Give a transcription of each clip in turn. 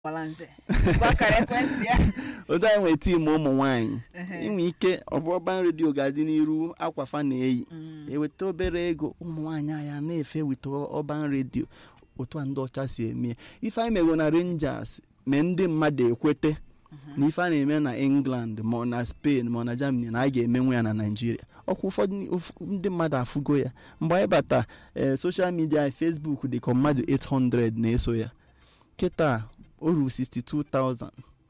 gbalanze gwa akara ekwentị ya otu anyị nwere tiim ụmụ nwaanyị inwe ike ọbụọban redio ga-adị n'iru akwafa na-eyi eweta obere ego ụmụ nwaanyị anyị a na-efe weta ọban redio otu a ndị ọcha si eme ife anyị mego na rangers mee ndị mmadụ ekwete na ife a na-eme na england ma ọ na spain ma ọ na germany na a ga-emenwe ya na naijiria ọkwa ụfọdụ ndị mmadụ afụgo ya mgbe anyị bata ee soshal midia facebook dị ka mmadụ 800 na-eso ya kịta o ruru 62,000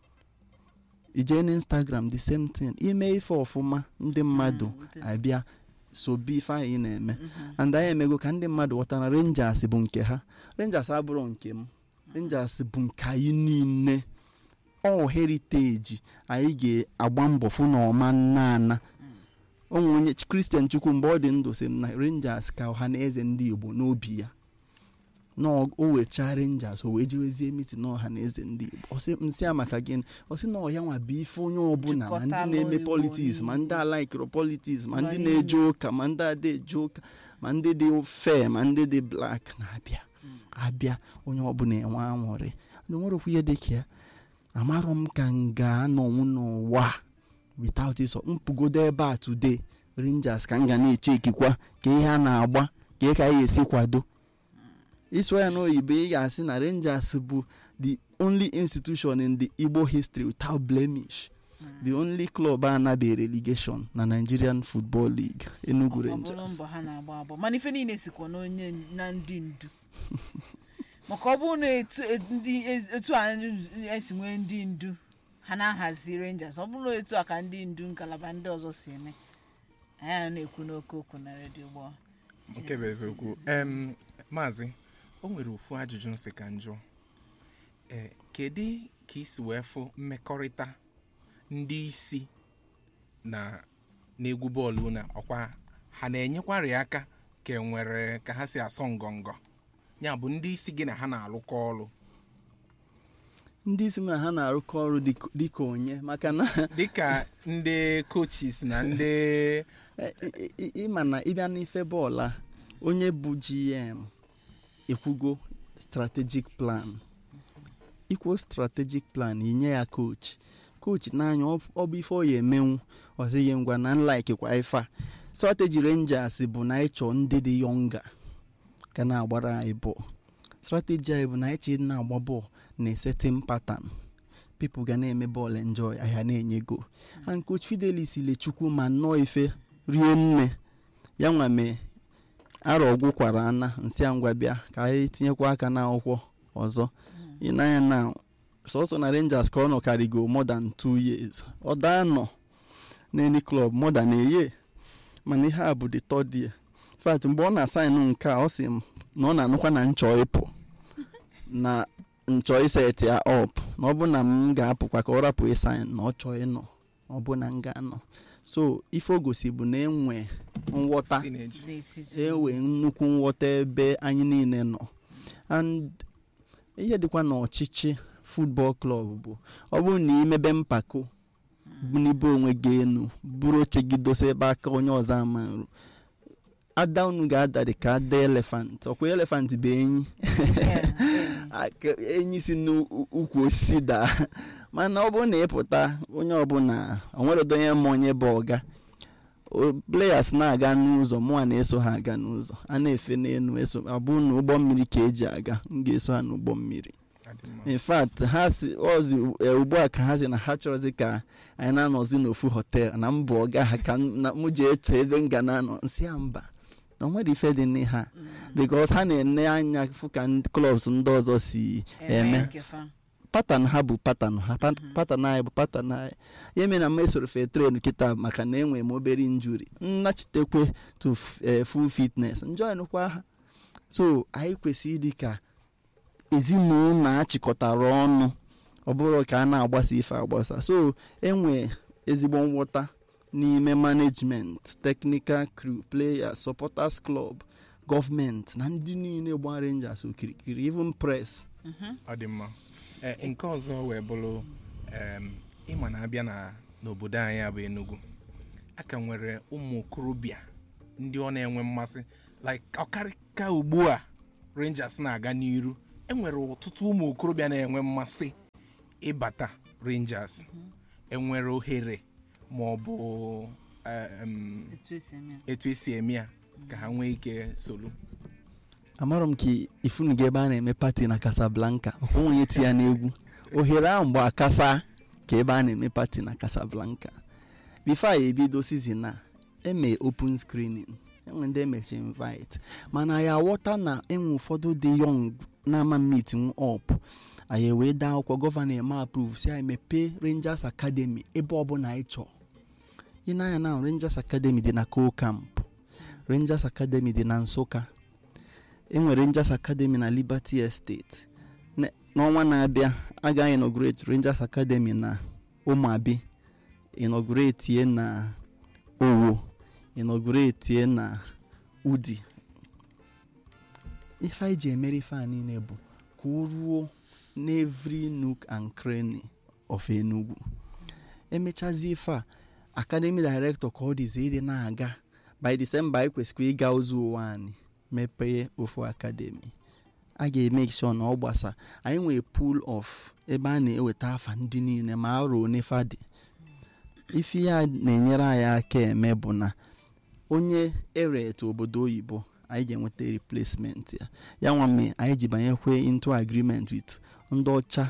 ije na instagram the same thing ime ife ọfụma ndị mmadụ abịa sobi ife anyị na-eme and anyị emego ka ndị mmadụ ghọta na rangers bụ nke ha rangers abụrụ nke m rangers bụ nke anyị niile ọ heriteji anyị ga-agba mbọ fụ na ọma nna ana onwe onye kristian chukwu mgbe ọ dị ndụ sị m na rangers ka ọha na eze ndị igbo n'obi ya na o wechaa rangers o wee jewezie mitin ọha na eze ndị igbo nsị a maka gịnị ọ sị na ọya nwa bụ ife onye ọbụla ma ndị na-eme politiks ma ndị alaikiro politiks ma ndị na-eje ụka ma ndị ada eje ụka ma ndị dị fe ma ndị dị blak na-abịa abịa onye ọbụla enwe anwụrị nwere okwu ihe dịka ya amarọ m ka m ga-anọnwụ n'ụwa without ịsọ mpụgodo ebe a today rangers ka m ga na-eche ikikwa ka ihe a na-agba ka ka anyị esi kwado ịsụ ya n'oyibo ị ga-asị na rangers bụ the only institution in the igbo history without blemish the only club a nabeghị relegation na nigerian football league enugu rangers mbọ ha na-agba agbọ mana ife niile sikwa n'onye na ndị ndu maka ọ bụrụ na etu a esi nwee ndị ndu ha na-ahazi rangers ọ bụrụ na etu a ka ndị ndu ngalaba ndị ọzọ si eme anyị na-ekwu n'oke okwu na redio gbọ nke bụ eziokwu em maazị o nwere ofu ajụjụ nsị ka njụ ee kedu ka isi wee fụ mmekọrịta ndị isi na n'egwu bọọlụ na ọkwa ha na-enyekwari aka ka enwere ka ha si asọ ngọngọ ya bụ ndị isi gị na ha na-arụkọ ọrụ ndị isi na ha na-arụkọ ọrụ dịka onye maka na dịka ndị coaches na ndị ịma na ịbịa n'ife bọọlụ a onye bụ gm ekwugo strategic plan ikwo strategic plan inye ya coach coach n'anya ọ bụ ife ọ ya emenwu ọzighị ngwa na nlikekwa ife a strategy rangers bụ na ịchọ ndị dị yonga ka na-agbara anyị bọọlụ strategy anyị bụ na ịchọ na-agba bọọlụ na setting pattern people ga na-eme bọọlụ enjoy ahịa na-enye go and coach fidelis lechukwu ma nnọọ ife rie nne ya nwa mee arọ gwụkwara ana nsị ngwa bịa ka anyị tinyekwa aka n'akwụkwọ ọzọ ịnanya na sọsọ na rangers ka ọ nọ karigo more than two years ọ daa nọ n'eni club more than a year mana ihe a bụ the third year fact mgbe ọ na-asaịnụ nke a ọ sị m na ọ na-anụkwa na nchọ ịpụ na nchọ iset ya up na ọ bụ na m ga-apụkwa ka ọ rapụ ịsaịn na ọ chọọ ịnọ ọ bụ na m ga-anọ so ife o gosi bụ na enwe nghọta enwe nnukwu nghọta ebe anyị niile nọ and ihe dịkwa n'ọchịchị football club bụ ọ bụrụ na imebe mpako bunibe onwe gị enu buru oche gị dosa ebe aka onye ọzọ amarụ ada unu ga-ada dị ka ada elefant ọkwa elefant bụ enyi enyi si n'ukwu osisi daa mana ọ bụrụ na ịpụta onye ọbụla onweredo onye ma onye bụ ọga players na-aga n'ụzọ mụnwa na-eso ha aga n'ụzọ a na-efe n'elu eso abụ na ụgbọ mmiri ka eji aga m ga-eso ha n'ụgbọ mmiri in fact ha si ozi ugbu a ka ha si na ha chọrọzi ka anyị na-anọzi n'ofu hotel na mbụ ọga ha ka m ji eche ebe m ga na-anọ nsị ya mba na onwere ife dị n'ihe a because ha na-ene anya fụ ka clubs ndị ọzọ si eme patan ha bụ patan ha patan anyị bụ patan anyị ya mere na m esoro fe tren kịta maka na enwere m obere injuri nnachitekwe to full fitness njoinụkwa ha so anyị kwesịrị ịdị ka ezinụlọ achịkọtara ọnụ ọ bụrụ ka a na-agbasa ife agbasa so enwe ezigbo nghọta n'ime management technical crew players supporters club gọọmenti na ndị niile gba rangers okirikiri even press ọ dị mma nke ọzọ wee bụrụ ịma na-abịa n'obodo anyị abụ Enugu a ka nwere ụmụ okorobịa ndị ọ na-enwe mmasị like ọkarịka ugbu a Rangers na-aga n'iru enwere ọtụtụ ụmụ okorobịa na-enwe mmasị ịbata rangers enwere ohere ma ọ bụ em, etu esi eme ya. etu esi eme ya ka ha nwee ike solu amarọ m ka ifunu gị ebe a na-eme pati na casablanca onwenye ti ya n'egwu ohere ahụ mgbe akasa ka ebe a na-eme pati na casablanca bifo a ebido sizin a eme open screening enwe ndị emechi invite mana ya aghọta na enwe ụfọdụ dị yọng na-ama meet m up anyị wee daa akwụkwọ gọvanọ eme approve si anyị mepee rangers academy ebe ọbụla anyị chọọ ị na-anya na rangers academy dị na co camp rangers academy dị na nsụka enwere rangers academy na liberty estate Ne- n'ọnwa na-abịa a ga inaugurate rangers academy na ụmụabi inaugurate ye na owo inaugurate ye na udi ife anyị ji emere ife a niile bụ ka o ruo n'evry nook and cranny of enugu emechazi ife a academy director ka ọ dịzi ịdị na-aga by december anyị kwesịrị ịga ụzọ ụwa anyị mepee ofu academy a ga-emake sure na ọ gbasa anyị nwee pool of ebe a na-eweta afa ndị niile ma arụ onefa dị ife ya na-enyere anyị aka eme bụ na onye eret obodo oyibo anyị ga-enweta replacement ya ya nwa mme anyị ji banyekwe into agreement with ndị ọcha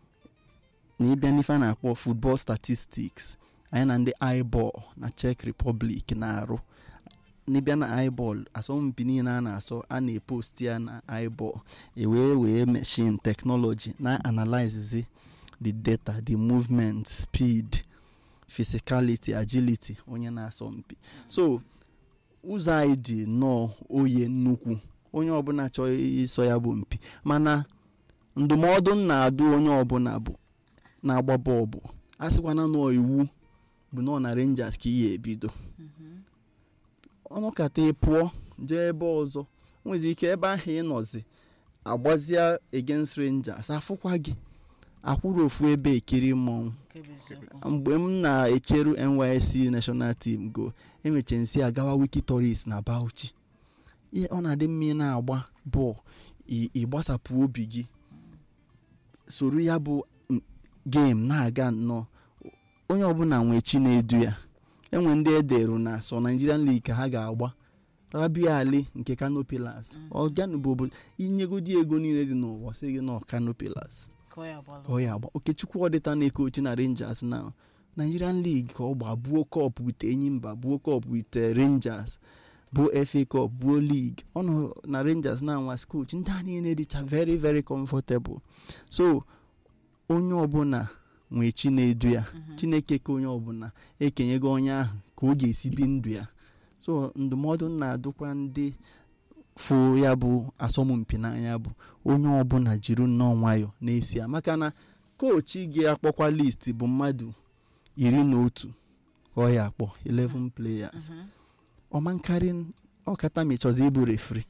na ịbịa n'ife a na-akpọ football statistics anyị na ndị iball na czech republic na-arụ n'ịbịa na iball asọmpi niile a na-asọ a na-epost ya na iball ewee wee machine technology na analyze the data the movement speed physicality agility onye na-asọ mpi so ụzọ anyị dị nnọọ oye nnukwu onye ọbụla chọọ ịsọ ya bụ mpi mana ndụmọdụ m na-adụ onye ọbụla bụ na-agba bọọlụ a sịkwana nọọ iwu bụ nọọ na rangers ka ị ya ebido ọnụkata ị pụọ jee ebe ọzọ nwezi ike ebe ahụ ị nọzi agbazia against rangers afụkwa gị akwụrụ ofu ebe ekiri mmọnwụ Nke bụ eziokwu. mgbe m na-echeru nysc national team go emeche nsi agawa wiki tourist na bauchi ihe ọ na-adị mma ị na-agba bọọlụ ị- ịgbasapụ obi gị soro ya bụ m- game na-aga nnọọ onye ọbụla nwee chi na-edu ya enwe ndị ederu na so nigerian league ka ha ga-agba rabia ali nke kano pillars ọganụ bụ obodo inyegodi ego niile dị n'ụwa sị gị nọ kano pillars Ka ọ ya gbalụ. ka ọ ya agba okechukwu ọdịta na-ekochi na rangers na nigerian league ka ọ gba buo cup wit enyimba buo cup wit eh, rangers buo fa cup buo league ọ nọ na rangers na nwa coach ndị a niile dịcha very very comfortable so onye ọbụla nwee chi na-edu ya chineke ka onye ọbụla ekenyego onye ahụ ka ọ ga-esi bi ndụ ya so ndụmọdụ m na-adụkwa ndị fụ ya bụ asọmpi n'anya bụ onye ọbụla jiri nnọọ nwayọ na-esi ya maka na kochi gị akpọkwa list bụ mmadụ iri na otu ka ọ ya akpọ 11 players Mhm. ọma nkarị ọkata ma ịchọzi ịbụ refri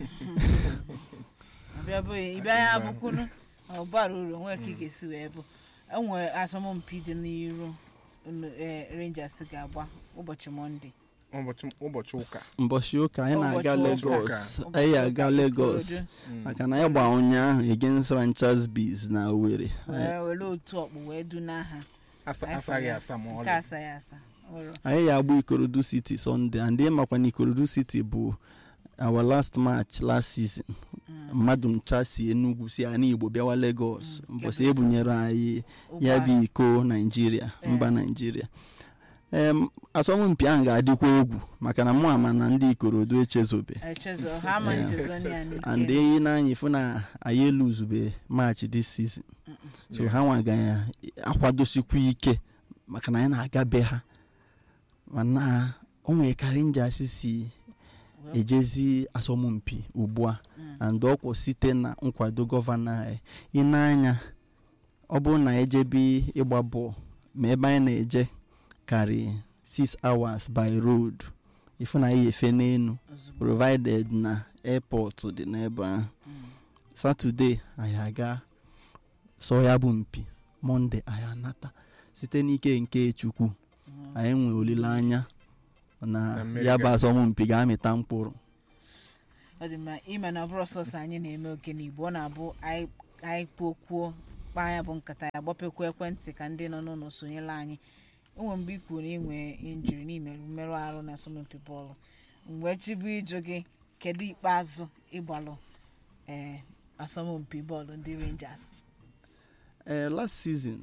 Ọbịa bụ ịbịa ya abụkwunu ọ bara uru nwee ka ị ga-esi wee bụ enwere asọmpi dị n'iru unu- eh, rangers ga-agba ụbọchị mọnde ụbọchị ụbọchị ụka mbọchị ụka anyị na-aga Ụbọchị Lagos ụka. anyị aga Ụbọchị ụka Lagos Ikorodu. Mm. maka na anyị gba ụnyaahụ against Ranchers Bees na Owerri wee were otu ọkpụ wee duna ha Asa- Anyị asaghị fọrọ- asa ma nke ọlị asaghị asa Ọrụ. anyị ya agba Ikorodu City Sunday and ị makwa na Ikorodu City bụ our last match last season mmadụ ncha si Enugu si ana Igbo bịawa Lagos Mm, mbọsị Lagos. ebunyere anyị ya Ụgbọ bụ iko Naijiria mba Eh. Naijiria em asọmpi ahụ ga-adịkwa egwu maka na mụ ama na ndị Ikorodu echezobe echezo ha ama Yeah. nchezo ya and n'ike eyi n'anya ifu na anyị eluzube match this season so Yeah. ha nwa ga akwadosikwa ike maka na anyị na-aga be ha mana o nwere ka Rangers si Well, ejezi asọmpi ugbu a mm. and ọkwụ site na nkwado gọvanọ anyị ị na-anya ọ bụrụ na ejebe ịgba bọọlụ ma ebe anyị na-eje karị 6 hours by road ifu na anyị efe n'enu ozugbo provided na airport dị n'ebe ahụ Mm. satọde anyị aga sọ ya bụ mpi mọnde anyị anata site n'ike nke chukwu Mhm. anyị nwee olileanya na Na mmeri ya bụ ga- asọmpi ga-amịta mkpụrụ ọ dị mma ịma na ọ bụrụ sọsọ anyị na-eme oke n'igbo ọ na-abụ anyị anyị kwuo kwuo kpaa ya bụ nkata ya gbapekwa ekwentị ka ndị nọ n'ụlọ sonyela anyị enwe mgbe i kwuru na inwe injiri n'imerụ mmerụ ahụ na asọmpi bọọlụ mgbe chibu ịjụ gị kedu ikpeazụ ịgbalụ ee asọmpi bọọlụ ndị rangers Eh, last season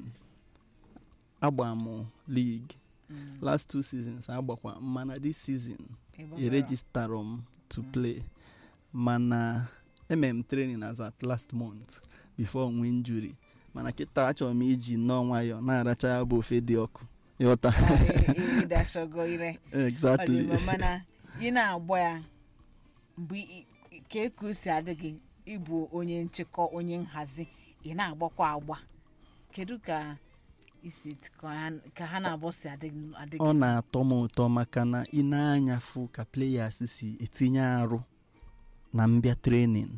agba m league last two seasons agbakwa mana this season Ịgbabara. erejistara m to play mana emere m training as at last month before nwe injury mana kịta achọrọ m iji nnọọ nwayọọ na-aracha ya bụ ofe dị ọkụ ịghọta ịdashogo ire exactly ọdịmma mana ị na-agba ya mgbe ị- ị- ka eku o si adị gị ịbụ onye nchịkọ onye nhazi ị na-agbakwa agba kedu ka isi ka ha- ka ha na-abọ si adị gị- adị ọ gị na-atọ m ụtọ maka na ị na-anya fụ ka players si etinye arụ na mbịa training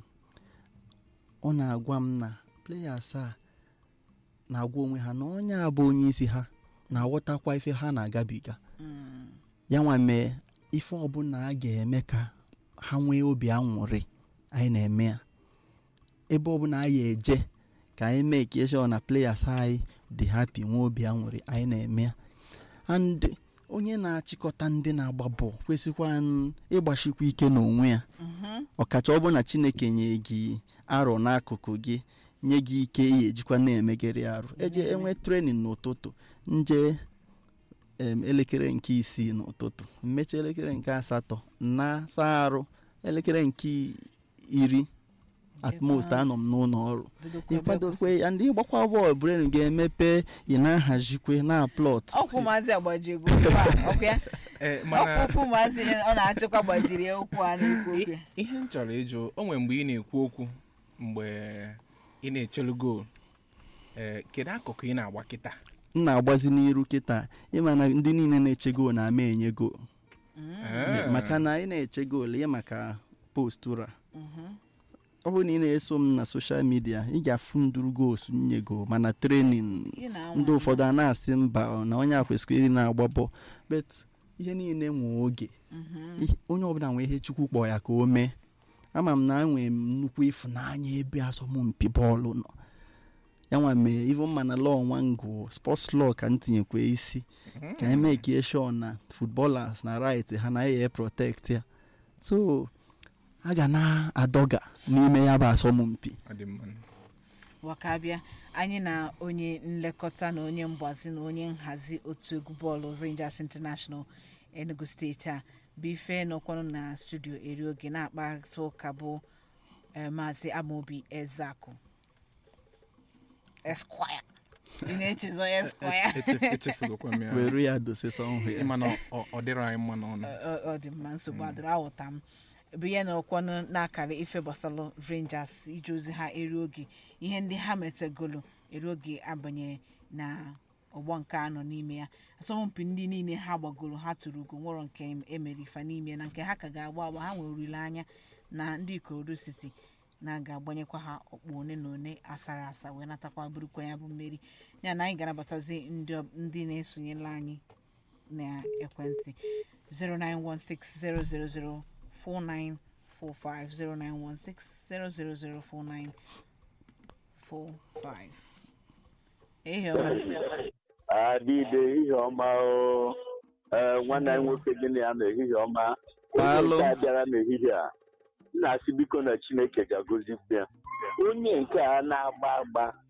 ọ na-agwa m na players a na-agwa onwe ha na onye a bụ onye isi ha na-aghọtakwa ife ha na-agabiga Mm, ya nwa mee ife ọbụla a ga-eme ka ha nwee obi aṅụrị anyị na-eme ya ebe ọbụla anyị eje ka anyị mee ka sure na players anyị dị happy nwee obi aṅụrị anyị na-eme ya and onye na-achịkọta ndị na-agba bọọlụ kwesịkwa n- ịgbachikwa ike n'onwe ya mhm. ọkacha ọ bụ na chineke nye gị arọ n'akụkụ gị nye gị ike ihe ejikwa na-emegere arụ eje enwe trenin n'ụtụtụ nje em, elekere nke isii n'ụtụtụ mmechi elekere nke asatọ na saa arụ elekere nke iri at most anọ m n'ụlọ ọrụ Bidokwa ebe ịkwadokwe ya ndị ịgbakwa bọọlụ bren ga-emepe ị na-ahazikwe na plọt kwụsị. ọkwụ maazị agbaji ego okwu a, ọkụ ya ee ọkwụ mana ofu maazị ọ na-achịkwa gbajiri ya okwu a na-ekwu okwu ya i- ihe m chọrọ ịjụ o nwere mgbe ị na-ekwu okwu mgbe ị na-echelu goolu ee kedu akụkụ ị na-agba kịta m na-agbazi n'iru kịta ịma na ndị niile na-eche goolu na-ama enye goolu Ee. maka na ị na-eche goolu ihe maka postura Mhm. ọ bụrụ na ị na-eso m na soshal midia ị ga-afụ nduru gols nye go mana trenin Ị na-anwa ndị anwa. ụfọdụ a na-asị mba ọ na onye a kwesịrị ịdị na-agba bọọlụ bet ihe niile nwee oge Mhm. Ihe- onye ọbụla nwee ihe chukwu kpọọ ya ka o mee ama m na enwee m nnukwu ịfụnanya ebe asọmpi bọọlụ nọ ya nwa mee ivo mma na lọọ nwango sports law ka m tinyekwa isi ka anyị mee ka sure na footballers na right ha na eye protect ya so a ga na-adọga n'ime ya bụ asọmpi ọ dị mma wakabịa anyị na onye nlekọta na onye mgbazi na onye nhazi otu egwu bọọlụ rangers international enugu steeti a bụ ife nọkwanụ na studio eri oge na-akparịta ụka bụ eh, maazị amaobi ezeakụ esquire ị na-echezọ ya esquire Eche- echefugokwa m ya were ya dosesa ọhụ ya ịma na ọ ọ dịrọ anyị mma n'ọnụ Ọ- ọ dị mma nsogbu adịrị aghọta m bụ ihe na ọkwanụ na-akara ife gbasara rangers ije ozi ha eri oge ihe ndị ha metegolo eri oge abanye na ọgbọ nke anọ n'ime ya asọmpi ndị niile ha gbagoro ha tụrụ ugo nwere nke emere ifa n'ime na nke ha ka ga-agba agba ha nwere olileanya na ndị ikorodu city na ga-agbanyekwa ha ọkpụ one na one asara asa wee natakwa burukwa ya bụ mmeri ya na anyị ga-anabatazi ndị ọ- ndị na-esonyela anyị na ekwentị 0916 0004945 0916 0004945 ehi ọma adịde ihe ọma o ee nwanne anyị nwoke gị na ya na ehihie ọma Daalụ. onye nke a bịara n'ehihie a m na-asị biko na chineke ga-agọzikwa ya onye nke a na-agba agba